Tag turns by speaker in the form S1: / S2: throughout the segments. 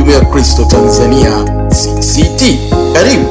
S1: Kambi ya Kristo Tanzania CCT. Karibu.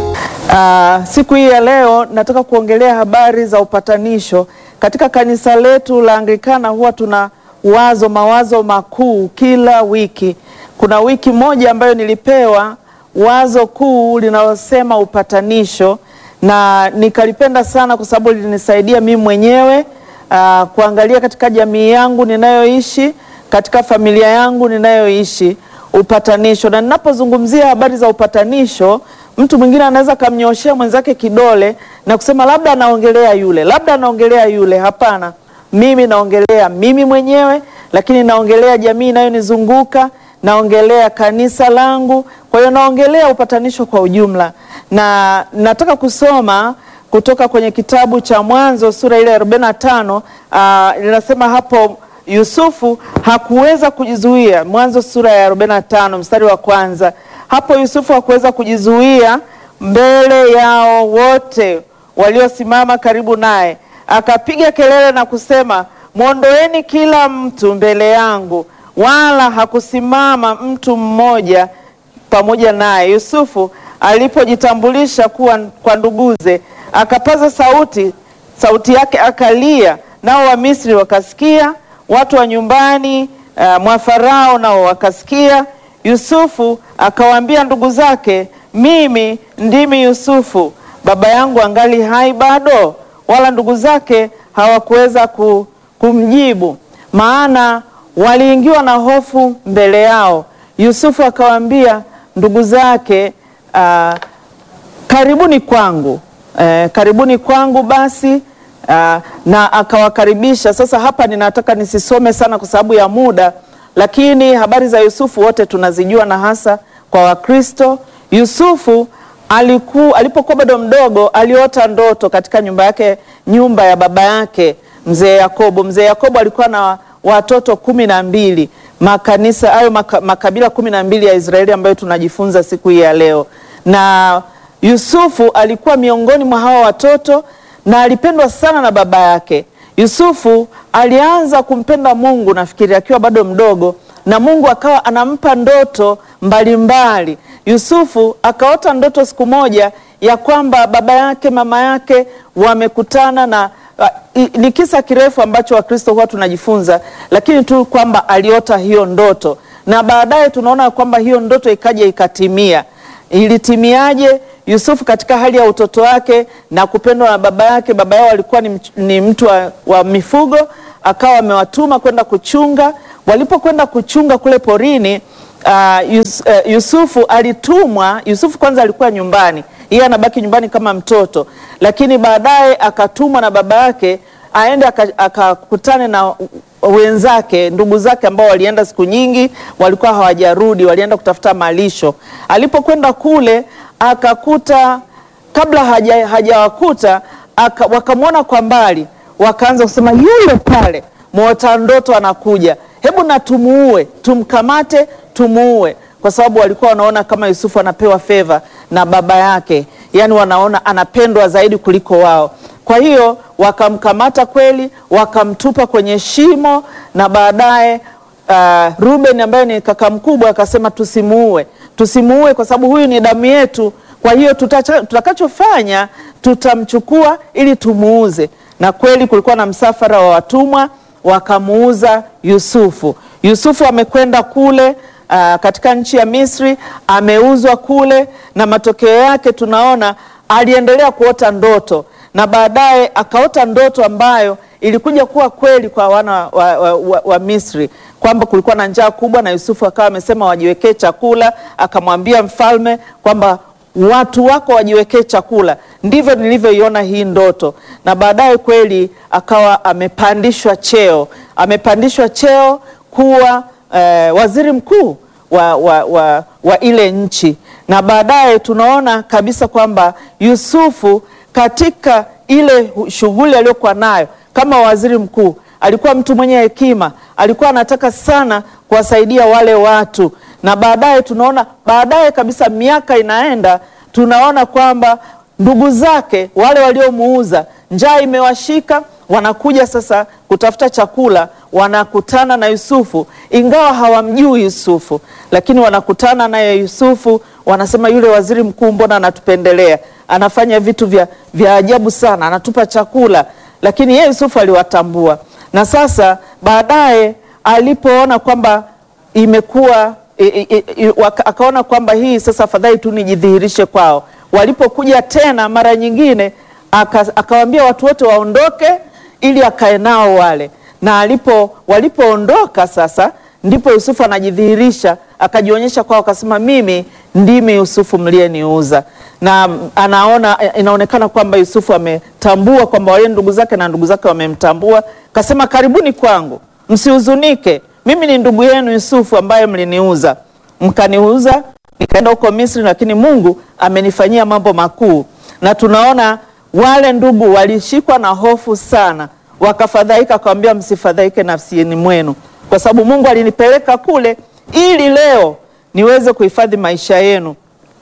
S2: Uh, siku hii ya leo nataka kuongelea habari za upatanisho. Katika kanisa letu la Anglikana huwa tuna wazo mawazo makuu kila wiki. Kuna wiki moja ambayo nilipewa wazo kuu linalosema upatanisho, na nikalipenda sana kwa sababu lilinisaidia mimi mwenyewe uh, kuangalia katika jamii yangu ninayoishi, katika familia yangu ninayoishi upatanisho. Na ninapozungumzia habari za upatanisho, mtu mwingine anaweza kamnyoshea mwenzake kidole na kusema labda anaongelea yule, labda anaongelea yule. Hapana, mimi naongelea mimi mwenyewe, lakini naongelea jamii inayonizunguka, naongelea kanisa langu. Kwa hiyo naongelea upatanisho kwa ujumla, na nataka kusoma kutoka kwenye kitabu cha Mwanzo sura ile ya 45. Uh, linasema hapo Yusufu hakuweza kujizuia. Mwanzo sura ya 45 mstari wa kwanza. Hapo Yusufu hakuweza kujizuia mbele yao wote waliosimama karibu naye, akapiga kelele na kusema, mwondoeni kila mtu mbele yangu. Wala hakusimama mtu mmoja pamoja naye. Yusufu alipojitambulisha kuwa kwa nduguze, akapaza sauti, sauti yake akalia, nao Wamisri wakasikia, watu wa nyumbani uh, mwa Farao nao wakasikia. Yusufu akawaambia ndugu zake, mimi ndimi Yusufu, baba yangu angali hai bado? Wala ndugu zake hawakuweza ku, kumjibu, maana waliingiwa na hofu mbele yao. Yusufu akawaambia ndugu zake, uh, karibuni kwangu, eh, karibuni kwangu basi uh, na akawakaribisha. Sasa hapa ninataka nisisome sana kwa sababu ya muda lakini habari za Yusufu wote tunazijua na hasa kwa Wakristo. Yusufu aliku, alipokuwa bado mdogo aliota ndoto katika nyumba yake, nyumba ya baba yake mzee Yakobo. Mzee Yakobo alikuwa na watoto kumi na mbili, makanisa hayo maka, makabila kumi na mbili ya Israeli ambayo tunajifunza siku hii ya leo, na Yusufu alikuwa miongoni mwa hawa watoto na alipendwa sana na baba yake. Yusufu alianza kumpenda Mungu nafikiri akiwa bado mdogo, na Mungu akawa anampa ndoto mbalimbali. Yusufu akaota ndoto siku moja ya kwamba baba yake mama yake wamekutana na uh, ni kisa kirefu ambacho Wakristo huwa tunajifunza, lakini tu kwamba aliota hiyo ndoto, na baadaye tunaona kwamba hiyo ndoto ikaja ikatimia. Ilitimiaje? Yusufu katika hali ya utoto wake na kupendwa na baba yake, baba yao alikuwa ni, ni mtu wa, wa mifugo, akawa amewatuma kwenda kuchunga. Walipokwenda kuchunga kule porini, uh, Yus, uh, Yusufu alitumwa. Yusufu kwanza alikuwa nyumbani, yeye anabaki nyumbani kama mtoto, lakini baadaye akatumwa na baba yake aende akakutane na wenzake ndugu zake ambao walienda siku nyingi, walikuwa hawajarudi, walienda kutafuta malisho. Alipokwenda kule akakuta kabla hajawakuta haja wakamwona kwa mbali, wakaanza kusema yule pale mwota ndoto anakuja, hebu na tumuue, tumkamate, tumuue, kwa sababu walikuwa wanaona kama Yusufu anapewa feva na baba yake, yaani wanaona anapendwa zaidi kuliko wao. Kwa hiyo wakamkamata kweli, wakamtupa kwenye shimo, na baadaye uh, Ruben ambaye ni kaka mkubwa akasema tusimuue tusimuue kwa sababu huyu ni damu yetu. Kwa hiyo tutakachofanya tutamchukua ili tumuuze. Na kweli kulikuwa na msafara wa watumwa wakamuuza Yusufu. Yusufu amekwenda kule uh, katika nchi ya Misri, ameuzwa kule, na matokeo yake tunaona aliendelea kuota ndoto na baadaye akaota ndoto ambayo ilikuja kuwa kweli kwa wana wa, wa, wa, wa Misri kwamba kulikuwa na njaa kubwa, na Yusufu akawa amesema wajiwekee chakula. Akamwambia mfalme kwamba watu wako wajiwekee chakula. Ndivyo nilivyoiona hii ndoto, na baadaye kweli akawa amepandishwa cheo, amepandishwa cheo kuwa eh, waziri mkuu wa, wa, wa, wa ile nchi, na baadaye tunaona kabisa kwamba Yusufu katika ile shughuli aliyokuwa nayo kama waziri mkuu alikuwa mtu mwenye hekima, alikuwa anataka sana kuwasaidia wale watu, na baadaye tunaona baadaye kabisa, miaka inaenda, tunaona kwamba ndugu zake wale waliomuuza, njaa imewashika, wanakuja sasa kutafuta chakula, wanakutana na Yusufu, ingawa hawamjui Yusufu, lakini wanakutana naye Yusufu, wanasema yule waziri mkuu, mbona anatupendelea? Anafanya vitu vya, vya ajabu sana, anatupa chakula. Lakini yeye Yusufu aliwatambua, na sasa baadaye alipoona kwamba imekuwa i, i, i, waka- akaona kwamba hii sasa afadhali tu nijidhihirishe kwao. Walipokuja tena mara nyingine aka- akawaambia watu wote waondoke ili akae nao wale, na alipo walipoondoka sasa ndipo Yusufu anajidhihirisha akajionyesha kwao, akasema mimi ndimi Yusufu mliyeniuza. Na anaona inaonekana kwamba Yusufu ametambua kwamba wale ndugu zake na ndugu zake wamemtambua, kasema karibuni kwangu, msihuzunike, mimi ni ndugu yenu Yusufu ambaye mliniuza, mkaniuza nikaenda huko Misri, lakini Mungu amenifanyia mambo makuu. Na tunaona wale ndugu walishikwa na hofu sana, wakafadhaika, akawambia msifadhaike nafsini mwenu, kwa sababu Mungu alinipeleka kule ili leo niweze kuhifadhi maisha yenu.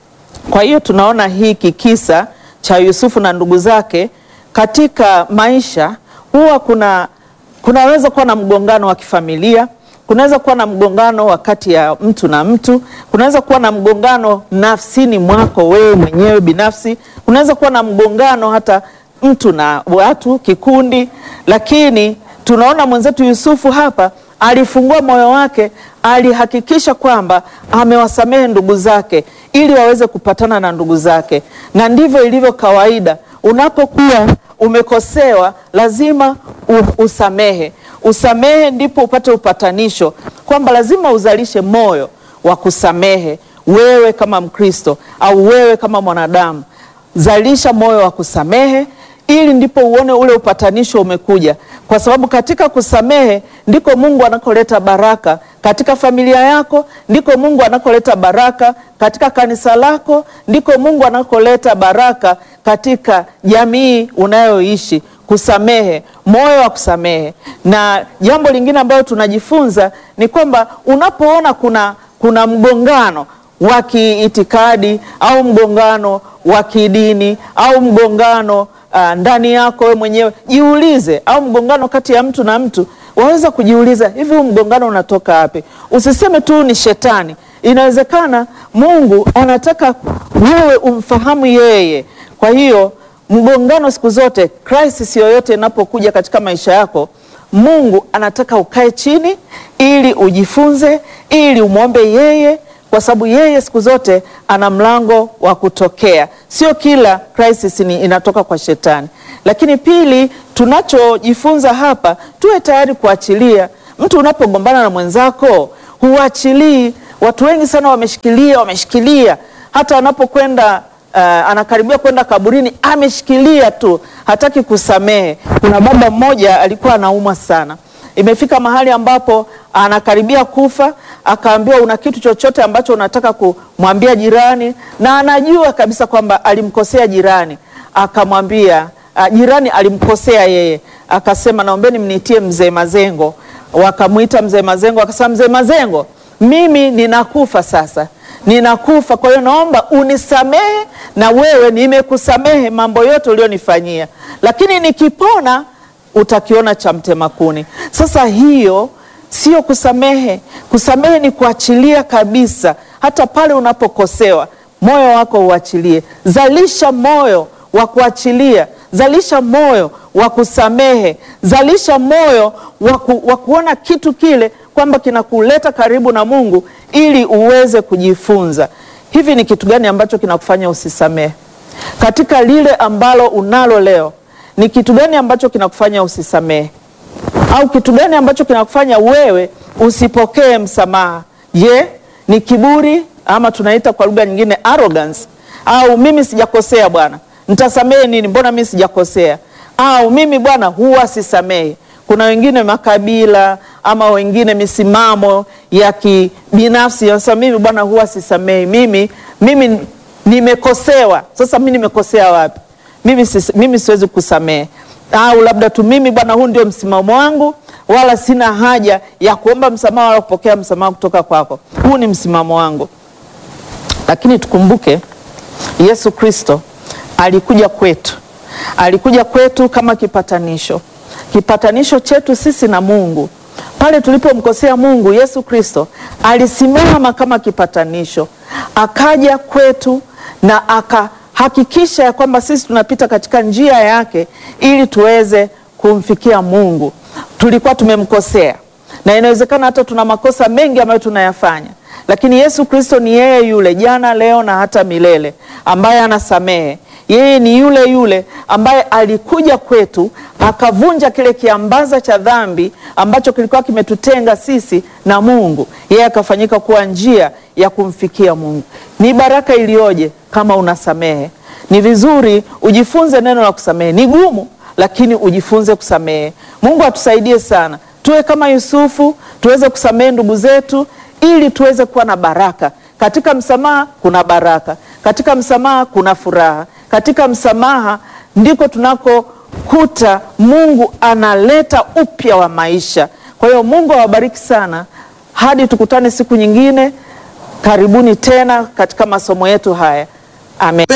S2: Kwa hiyo tunaona hiki kisa cha Yusufu na ndugu zake katika maisha, huwa kuna kunaweza kuwa na mgongano wa kifamilia, kunaweza kuwa na mgongano wa kati ya mtu na mtu, kunaweza kuwa na mgongano nafsini mwako wewe mwenyewe binafsi, kunaweza kuwa na mgongano hata mtu na watu, kikundi, lakini tunaona mwenzetu Yusufu hapa alifungua moyo wake, alihakikisha kwamba amewasamehe ndugu zake ili waweze kupatana na ndugu zake, na ndivyo ilivyo kawaida. Unapokuwa umekosewa, lazima u- usamehe. Usamehe ndipo upate upatanisho, kwamba lazima uzalishe moyo wa kusamehe. Wewe kama Mkristo au wewe kama mwanadamu, zalisha moyo wa kusamehe ili ndipo uone ule upatanisho umekuja, kwa sababu katika kusamehe ndiko Mungu anakoleta baraka katika familia yako, ndiko Mungu anakoleta baraka katika kanisa lako, ndiko Mungu anakoleta baraka katika jamii unayoishi. Kusamehe, moyo wa kusamehe. Na jambo lingine ambalo tunajifunza ni kwamba unapoona kuna, kuna mgongano wa kiitikadi au mgongano wa kidini au mgongano uh, ndani yako wewe mwenyewe jiulize, au mgongano kati ya mtu na mtu, waweza kujiuliza hivi, huu mgongano unatoka wapi? Usiseme tu ni shetani. Inawezekana Mungu anataka wewe umfahamu yeye. Kwa hiyo mgongano siku zote, crisis yoyote inapokuja katika maisha yako, Mungu anataka ukae chini ili ujifunze, ili umwombe yeye kwa sababu yeye siku zote ana mlango wa kutokea. Sio kila crisis ni inatoka kwa shetani. Lakini pili, tunachojifunza hapa, tuwe tayari kuachilia. Mtu unapogombana na mwenzako huachilii. Watu wengi sana wameshikilia, wameshikilia hata anapokwenda uh, anakaribia kwenda kaburini, ameshikilia tu, hataki kusamehe. Kuna baba mmoja alikuwa anaumwa sana imefika mahali ambapo anakaribia kufa, akaambiwa una kitu chochote ambacho unataka kumwambia jirani, na anajua kabisa kwamba alimkosea jirani. Akamwambia uh, jirani alimkosea yeye, akasema naombeni mnitie mzee Mazengo. Wakamwita mzee Mazengo, akasema mzee Mazengo, mimi ninakufa sasa, ninakufa, kwa hiyo naomba unisamehe, na wewe nimekusamehe mambo yote ulionifanyia, lakini nikipona utakiona cha mtema kuni. Sasa hiyo sio kusamehe. Kusamehe ni kuachilia kabisa, hata pale unapokosewa, moyo wako uachilie. Zalisha moyo wa kuachilia, zalisha moyo wa kusamehe, zalisha moyo wa ku, wa kuona kitu kile kwamba kinakuleta karibu na Mungu ili uweze kujifunza. Hivi ni kitu gani ambacho kinakufanya usisamehe katika lile ambalo unalo leo? Ni kitu gani ambacho kinakufanya usisamehe? Au kitu gani ambacho kinakufanya wewe usipokee msamaha? Je, ni kiburi ama tunaita kwa lugha nyingine arrogance? Au mimi sijakosea bwana, nitasamehe nini? Mbona mimi sijakosea? Au mimi bwana huwa sisamehe. Kuna wengine makabila ama wengine misimamo ya kibinafsi, sasa mimi bwana huwa sisamehe, mimi mimi nimekosewa. Sasa mimi nimekosea wapi? Mimi, sis, mimi siwezi kusamehe. Au labda tu mimi bwana, huu ndio msimamo wangu, wala sina haja ya kuomba msamaha wala kupokea msamaha kutoka kwako. Huu ni msimamo wangu. Lakini tukumbuke Yesu Kristo alikuja kwetu, alikuja kwetu kama kipatanisho, kipatanisho chetu sisi na Mungu. Pale tulipomkosea Mungu, Yesu Kristo alisimama kama kipatanisho, akaja kwetu na akahakikisha ya kwamba sisi tunapita katika njia yake ili tuweze kumfikia Mungu. Tulikuwa tumemkosea na inawezekana hata tuna makosa mengi ambayo tunayafanya, lakini Yesu Kristo ni yeye yule jana, leo na hata milele, ambaye anasamehe. Yeye ni yule yule ambaye alikuja kwetu akavunja kile kiambaza cha dhambi ambacho kilikuwa kimetutenga sisi na Mungu. Yeye akafanyika kuwa njia ya kumfikia Mungu. Ni baraka iliyoje kama unasamehe! Ni vizuri ujifunze neno la kusamehe. Ni gumu, lakini ujifunze kusamehe. Mungu atusaidie sana, tuwe kama Yusufu, tuweze kusamehe ndugu zetu ili tuweze kuwa na baraka. Katika msamaha kuna baraka, katika msamaha kuna furaha, katika msamaha ndiko tunakokuta Mungu analeta upya wa maisha. Kwa hiyo Mungu awabariki sana, hadi tukutane siku nyingine. Karibuni tena katika masomo yetu haya, amen.